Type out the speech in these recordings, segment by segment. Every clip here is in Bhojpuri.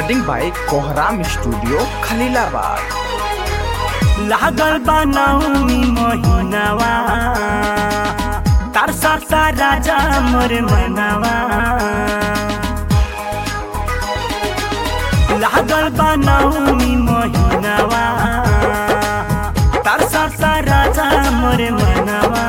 recording by Kohram studio Khalilabad लागल बनाउनी महिनावा तार साता राजा मोर मनावा लागल बनाउनी महिनावा तार साता राजा मोर मनावा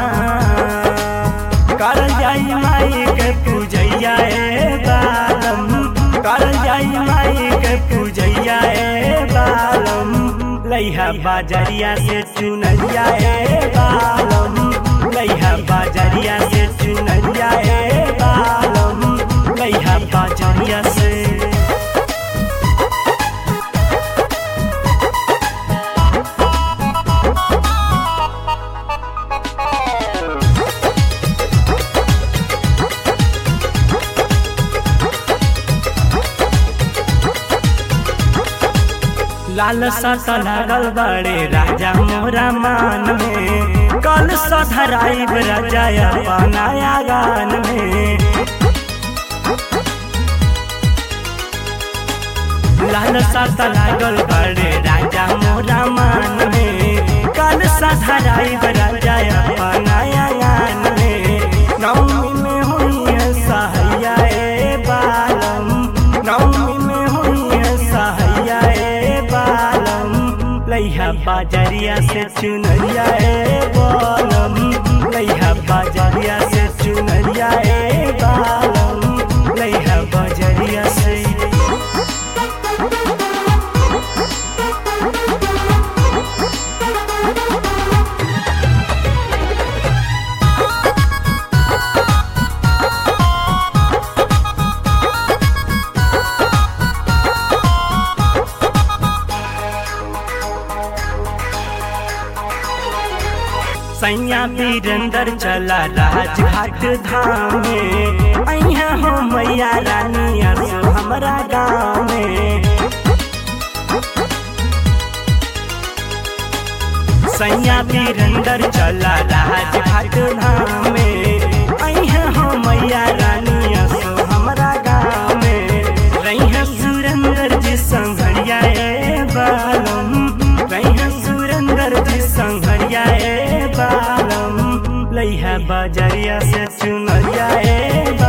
कर जाई माई के पूजैया ए बालम कर जाई माई के पूजैया ए बालम लैहा बाजरिया से चुनरिया ए बालम लैहा बाजरिया से चुनरिया ए बालम लैहा बाजरिया से लाल सत लागल बड़े राजा मोरा मान में कल सधराई राजा अपनाया गान में लाल सत लागल बड़े राजा मोरा मान में कल सधराई राजा अपनाया गान में नवमी में हुई है सहैया ए बालम नवमी में हुई है सहैया ए बालम लैहा बाजरिया से चुनरिया ए बालम लैहा बाजरिया से चुनरिया ए बालम लैहा बाजरिया से सैया वीरेंद्र चला राजघाट धाम में अइहा हो मैया रानी असो हमरा गाँव में सैया वीरेंद्र चला राजघाट धाम में अइहा हो मैया रानी असो हमरा गाँव में रैहा सुरेंद्र जी संघरिया ए बालम रैहा सुरेंद्र जी संघरिया ए बालम लैहा बजरिया से चुनरिया ए